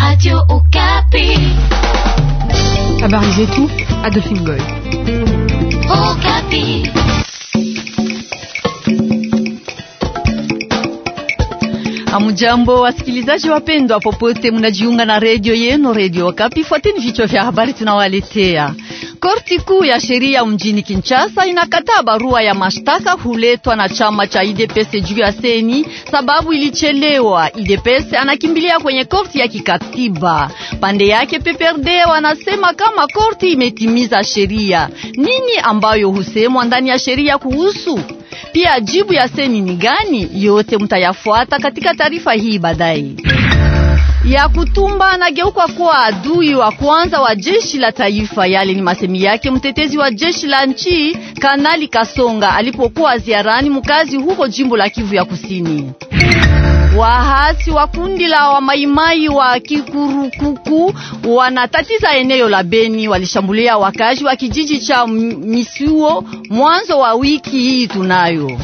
Radio Okapi. Habari zetu Adolphine Goy. Okapi. Amujambo wasikilizaji wapendwa, popote munajiunga na redio yenu redio Okapi. Fuateni vichwa vya habari tunawaletea. Korti kuu ya sheria mjini Kinshasa inakataa barua ya mashtaka huletwa na chama cha IDPS juu ya seni sababu ilichelewa. IDPS anakimbilia kwenye korti ya kikatiba. Pande yake PPRD wanasema kama korti imetimiza sheria. Nini ambayo husemwa ndani ya sheria kuhusu pia jibu ya seni ni gani? Yote mtayafuata katika taarifa hii baadaye. Ya kutumba anageuka kuwa adui wa kwanza wa jeshi la taifa. Yale ni masemi yake mtetezi wa jeshi la nchi Kanali Kasonga alipokuwa ziarani mkazi huko jimbo la Kivu ya Kusini. Wahasi wa kundi la wamaimai wa Kikurukuku wanatatiza eneo la Beni, walishambulia wakazi wa kijiji cha Misuo mwanzo wa wiki hii. Tunayo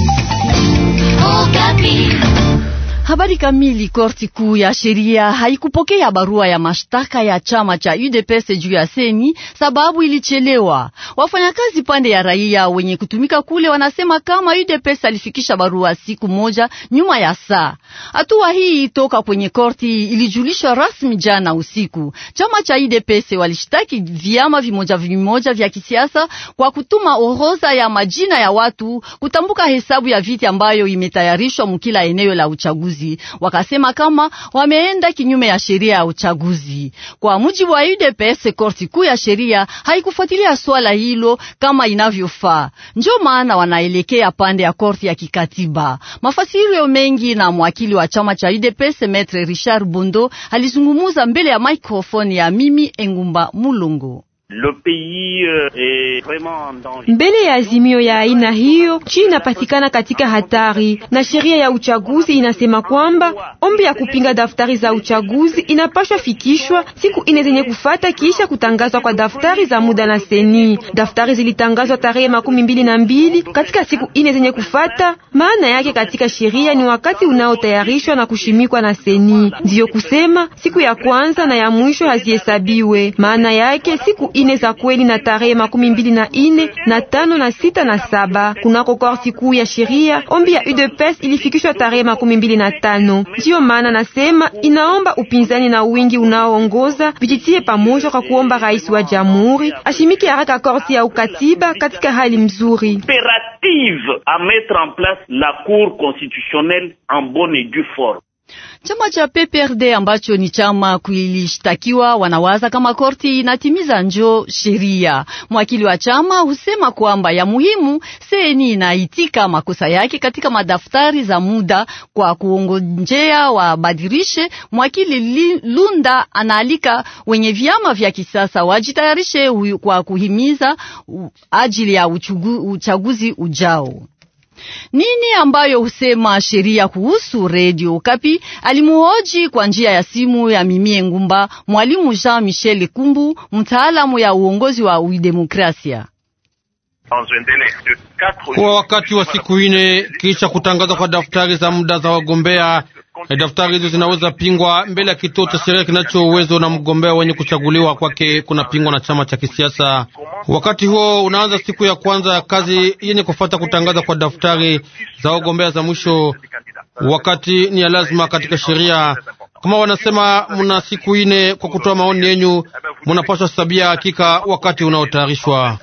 Okapi. Habari kamili. Korti kuu ya sheria haikupokea barua ya mashtaka ya chama cha UDPS juu ya seni sababu ilichelewa. Wafanyakazi pande ya raia wenye kutumika kule wanasema kama UDPS alifikisha barua siku moja nyuma ya saa. Hatua hii toka kwenye korti ilijulishwa rasmi jana usiku. Chama cha UDPS walishtaki vyama vimoja vimoja vya kisiasa kwa kutuma orodha ya majina ya watu kutambuka hesabu ya viti ambayo imetayarishwa mkila eneo la uchaguzi wakasema kama wameenda kinyume ya sheria ya uchaguzi. Kwa mujibu wa UDPS, korti kuu ya sheria haikufuatilia swala hilo kama inavyofaa, ndio maana wanaelekea pande ya korti ya kikatiba. Mafasirio mengi na mwakili wa chama cha UDPS Maitre Richard Bondo alizungumuza mbele ya microphone ya mimi Engumba Mulungu. Mbele ya azimio ya aina hiyo, nchi inapatikana katika hatari, na sheria ya uchaguzi inasema kwamba ombi ya kupinga daftari za uchaguzi inapashwa fikishwa siku ine zenye kufata kisha kutangazwa kwa daftari za muda na seni. Daftari zilitangazwa tarehe makumi mbili na mbili katika siku ine zenye kufata. Maana yake katika sheria ni wakati unaotayarishwa na kushimikwa na seni, ndiyo kusema siku ya kwanza na ya mwisho hazihesabiwe. Maana yake siku ine za kweli na tarehe makumi mbili na ine na tano na sita na saba kunako korti kuu ya sheria. Ombi ya UDPS ilifikishwa tarehe makumi mbili na tano. Ndiyo maana nasema inaomba upinzani na wingi unaoongoza vijitie pamoja kwa kuomba rais wa jamhuri ashimike haraka korti ya ukatiba katika hali mzuri impérative à mettre en place la Cour constitutionnelle en bonne et due forme. Chama cha PPRD ambacho ni chama kilishtakiwa wanawaza kama korti inatimiza njo sheria. Mwakili wa chama husema kwamba ya muhimu seni inaitika makosa yake katika madaftari za muda kwa kuongonjea wabadirishe. Mwakili Lunda anaalika wenye vyama vya kisasa wajitayarishe kwa kuhimiza ajili ya uchugu, uchaguzi ujao. Nini ambayo husema sheria kuhusu redio Kapi? Alimuhoji kwa njia ya simu ya Mimie Ngumba, mwalimu Jean Michel Kumbu, mtaalamu ya uongozi wa udemokrasia. Kwa wakati wa siku ine kisha kutangazwa kwa daftari za muda za wagombea, daftari hizo zinaweza pingwa mbele ya kituo cha sheria kinacho uwezo na mgombea wenye kuchaguliwa kwake kunapingwa na chama cha kisiasa. Wakati huo unaanza siku ya kwanza ya kazi yenye kufata kutangaza kwa daftari za wagombea za mwisho. Wakati ni ya lazima katika sheria, kama wanasema mna siku ine kwa kutoa maoni yenyu, munapaswa sabia hakika wakati unaotayarishwa.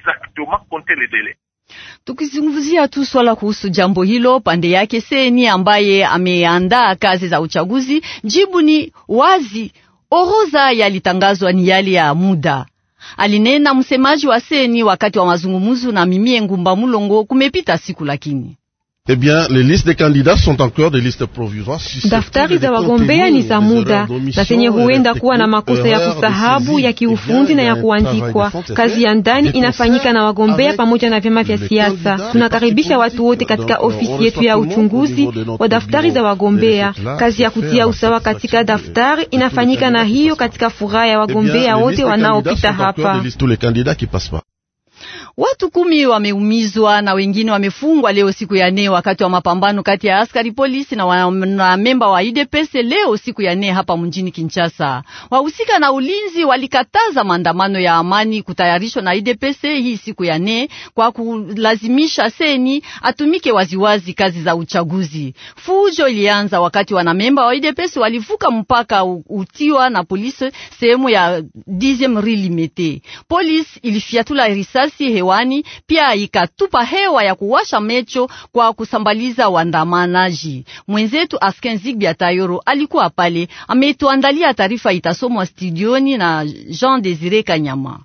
Tukizungumzia tu swala kuhusu jambo hilo, pande yake seni ambaye ameandaa kazi za uchaguzi, jibu ni wazi, orodha yalitangazwa ni yale ya muda, alinena msemaji wa seni wakati wa mazungumzo na Mimie Ngumba Mulongo. Kumepita siku lakini Eh bien, les listes des candidats sont encore des listes provisoires. Daftari za wagombea ni za muda na zenye huenda kuwa na makosa ya kusahabu ya kiufundi na ya kuandikwa. Kazi ya ndani inafanyika na wagombea pamoja na vyama vya siasa. Tunakaribisha watu wote katika ofisi yetu ya uchunguzi wa daftari za wagombea. Kazi ya kutia usawa katika daftari inafanyika na hiyo katika furaha ya wagombea wote wanaopita hapa. Watu kumi wameumizwa na wengine wamefungwa leo siku ya nne wakati wa mapambano kati ya askari polisi na wanamemba wa UDPS leo siku ya nne hapa mjini Kinshasa. Wahusika na ulinzi walikataza maandamano ya amani kutayarishwa na UDPS hii siku ya nne kwa kulazimisha seni atumike waziwazi kazi za uchaguzi. Fujo ilianza wakati wanamemba wa UDPS walivuka mpaka utiwa na polisi sehemu ya 10 rue Limete. Polisi ilifiatula risasi hewani, pia ikatupa hewa ya kuwasha mecho kwa kusambaliza waandamanaji. Mwenzetu Asken Zigbia Tayoro alikuwa pale, ametuandalia taarifa, itasomwa studioni na Jean Desire Kanyama.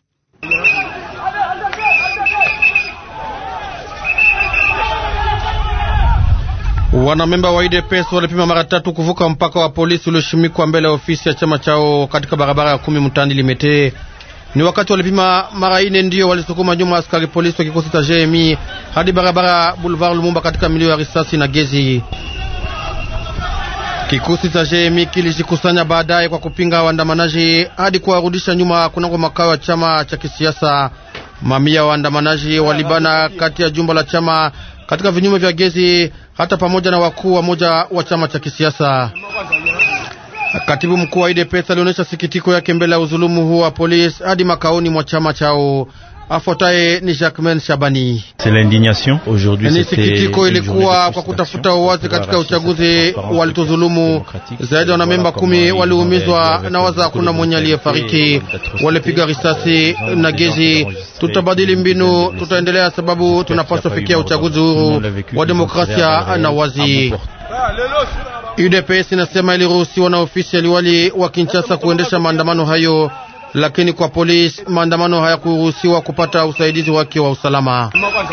Wanamemba wa UDPS walipima mara tatu kuvuka mpaka wa polisi ulioshimikwa mbele ya ofisi ya chama chao katika barabara ya kumi mtani Limete. Ni wakati walipima mara ine ndiyo walisukuma nyuma askari polisi wa kikosi cha JMI hadi barabara Boulevard Lumumba katika milio ya risasi na gezi. Kikosi cha JMI kilijikusanya baadaye kwa kupinga waandamanaji hadi kuwarudisha nyuma kunako makao ya chama cha kisiasa. Mamia waandamanaji walibana kati ya jumba la chama katika vinyume vya gezi hata pamoja na wakuu wa moja wa chama cha kisiasa. Katibu mkuu wa UDPS alionyesha sikitiko yake mbele ya uzulumu huo wa polisi hadi makaoni mwa chama chao. Afuataye ni Jacquemain Shabani. Ni sikitiko ilikuwa kwa kutafuta uwazi katika uchaguzi walituzulumu. Zaidi ya wanamemba kumi waliumizwa na waza hakuna mwenye aliyefariki, walipiga risasi na gezi. Tutabadili mbinu, tutaendelea sababu tunapaswa fikia uchaguzi huru wa demokrasia na wazi. UDPS inasema iliruhusiwa na ofisi ya liwali wa Kinshasa kuendesha maandamano hayo lakini kwa polisi maandamano hayakuruhusiwa kupata usaidizi wake wa usalama.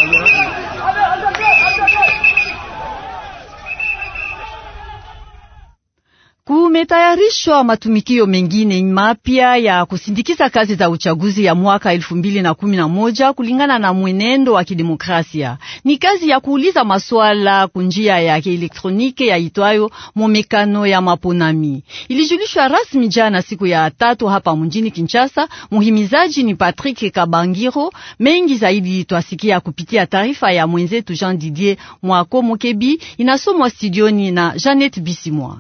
Kumetayarishwa matumikio mengine mapya ya kusindikiza kazi za uchaguzi ya mwaka elfu mbili na kumi na moja kulingana na mwenendo wa kidemokrasia. Ni kazi ya kuuliza maswala kunjia ya kielektroniki ya itwayo momekano ya maponami. Ilijulishwa rasmi jana siku ya tatu hapa mjini Kinshasa. Muhimizaji ni Patrick Kabangiro. Mengi zaidi twasikia kupitia taarifa ya mwenzetu Jean Didier Mwako Mokebi, inasomwa studioni na Janet Bisimwa.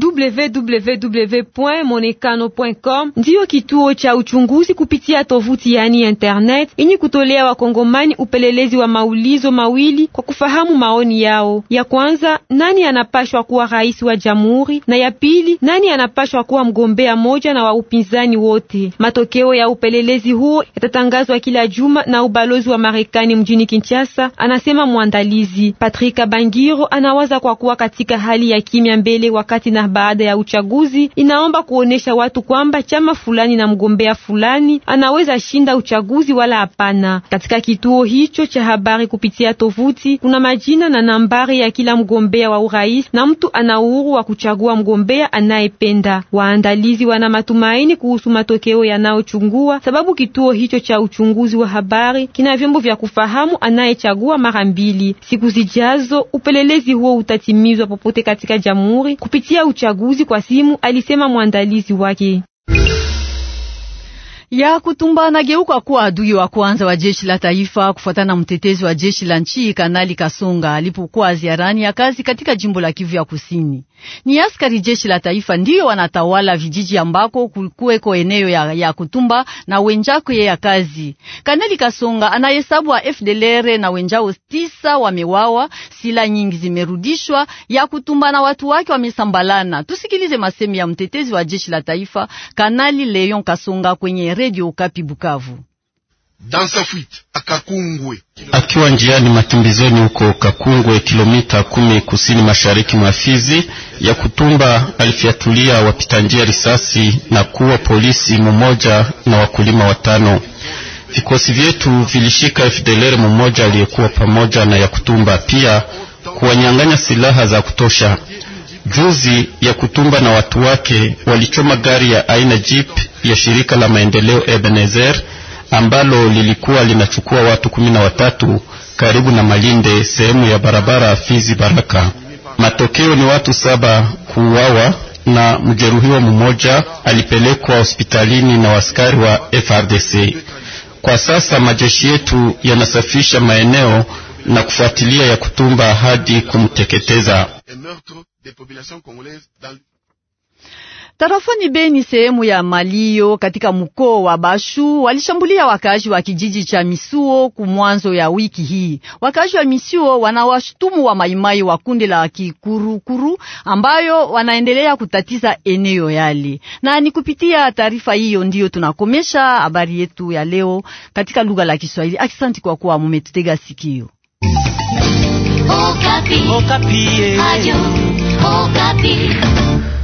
www.monekano.com ndiyo kituo cha uchunguzi kupitia tovuti yani internet yenye kutolea wakongomani upelelezi wa maulizo mawili kwa kufahamu maoni yao. Ya kwanza, nani anapashwa kuwa rais wa jamhuri, na ya pili, nani anapashwa kuwa mgombea moja na wa upinzani wote. Matokeo ya upelelezi huo yatatangazwa kila juma na ubalozi wa Marekani mjini Kinshasa, anasema mwandalizi Patrick Bangiro. Anawaza kwa kuwa katika hali ya kimya mbele wakati na baada ya uchaguzi inaomba kuonesha watu kwamba chama fulani na mgombea fulani anaweza shinda uchaguzi wala hapana. Katika kituo hicho cha habari kupitia tovuti kuna majina na nambari ya kila mgombea wa urais na mtu ana uhuru wa kuchagua mgombea anayependa. Waandalizi wana matumaini kuhusu matokeo yanayochungua, sababu kituo hicho cha uchunguzi wa habari kina vyombo vya kufahamu anayechagua mara mbili. Siku zijazo upelelezi huo utatimizwa popote katika jamhuri kupitia uchaguzi kwa simu, alisema mwandalizi wake. ya kutumba anageuka kuwa adui wa kwanza wa jeshi la taifa kufuatana na mtetezi wa jeshi la nchi Kanali Kasonga alipokuwa ziarani ya kazi katika jimbo la Kivu ya Kusini. Ni askari jeshi la taifa ndiyo wanatawala vijiji ambako kulikuweko eneo ya, ya kutumba na wenjako ya kazi. Kanali Kasonga anahesabu wa FDLR na wenjao tisa wamewawa, sila nyingi zimerudishwa, ya kutumba na watu wake wamesambalana. Tusikilize masemi ya mtetezi wa jeshi la taifa Kanali Leon Kasonga kwenye Radio Okapi Bukavu. Akiwa njiani makimbizoni huko Kakungwe, kilomita kumi kusini mashariki mwa Fizi, ya kutumba alifyatulia wapita njia risasi na kuwa polisi mmoja na wakulima watano. Vikosi vyetu vilishika FDLR mmoja aliyekuwa pamoja na ya kutumba, pia kuwanyang'anya silaha za kutosha. Juzi ya kutumba na watu wake walichoma gari ya aina jeep ya shirika la maendeleo Ebenezer ambalo lilikuwa linachukua watu kumi na watatu karibu na Malinde, sehemu ya barabara Fizi Baraka. Matokeo ni watu saba kuuawa na mjeruhiwa mmoja alipelekwa hospitalini na askari wa FRDC. Kwa sasa majeshi yetu yanasafisha maeneo na kufuatilia ya kutumba hadi kumteketeza. Tarafani Beni, sehemu ya Malio katika mkoa wa Bashu, walishambulia wakazi wa kijiji cha Misuo kumwanzo ya wiki hii. Wakazi wa Misuo wanawashutumu wa maimai wa kundi la Kikurukuru ambayo wanaendelea kutatiza eneo yale. Na ni kupitia taarifa hiyo ndiyo tunakomesha habari yetu ya leo katika lugha la Kiswahili. Asante kwa kuwa mumetutega sikio. Okapi. Okapi. Ayo, Okapi.